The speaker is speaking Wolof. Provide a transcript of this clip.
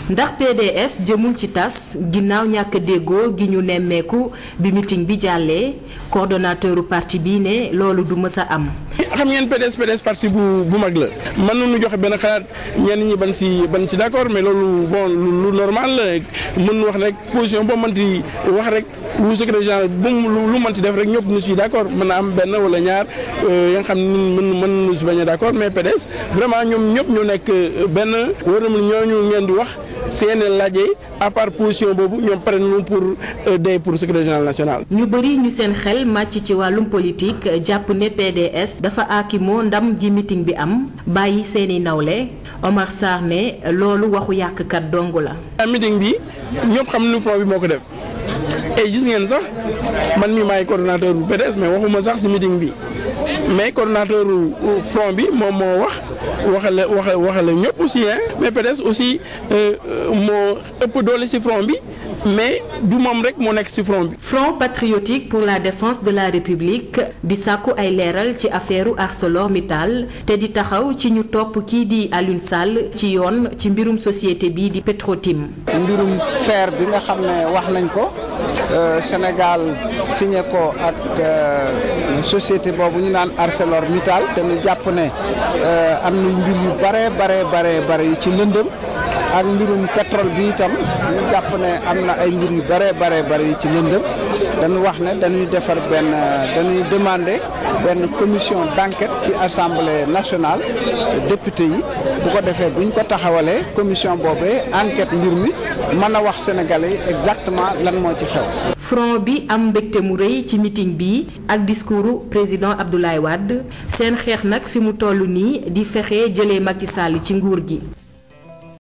ndax PDS jëmul ci tas ginnaaw ñàkk déggoo gi ñu nemmeeku bi meeting bi jàllee coordonnateuru parti bi ne loolu du mës a am. xam ngeen PDS PDS parti bu bu mag la mën nañu joxe benn xalaat ñenn ñi ban si ban si d'accord mais loolu bon lu normal la mën wax rek position boo mënti wax rek lu secrétaire général bu lu mënti def rek ñëpp ñu si d'accord mën na am benn wala ñaar ya nga xam ne mën mën nañu si bañ a d'accord mais PDS vraiment ñoom ñëpp ñu nekk benn war na ñooñu ngeen di wax seen laajee à part position boobu ñoom pare nañu pour day pour secrétaire général national. ñu bëri ñu seen xel màcc ci wàllum politique jàpp ne PDS dafa aakimoo ndam gi meeting bi am bàyyi seeni nawle Omar Sarr ne loolu waxu yàqkat dong la. meeting bi ñëpp xam nu front bi moo ko def et gis ngeen sax man mi maay coordonnateur bu PDS mais waxuma sax ci meeting bi mais coordonnateur front bi moom moo wax. waxale waxa waxale ñëpp aussi hein mais PDS aussi moo ëpp doole ci front bi mais du moom rek moo nekk ci front bi. Front patriotique pour la défense de la République di sàkku ay leeral ci affaire ArcelorMittal te di taxaw ci ñu topp kii di Alioune Sall ci yoon ci mbirum société bi di Petrotim. mbirum fer bi nga xam ne wax nañ ko Sénégal signé ko ak société boobu ñu naan ArcelorMittal te ñu jàpp ne am na mbir yu bare bare bare bare yu ci lëndëm ak mbirum pétrole bi itam ñu jàpp ne am na ay mbir yu bare bare bare yu ci lëndëm dañu wax ne dañuy defar benn dañuy demander benn commission d'enquête ci assemblée nationale député yi bu ko defee bu ñu ko taxawalee commission boobee enquête mbir mi mën a wax sénégalais yi exactement lan moo ci xew. front bi am mbégte mu rëy ci meeting bi ak discours président Abdoulaye Wade seen xeex nag fi mu toll nii di fexe jëlee Macky Sall ci nguur gi.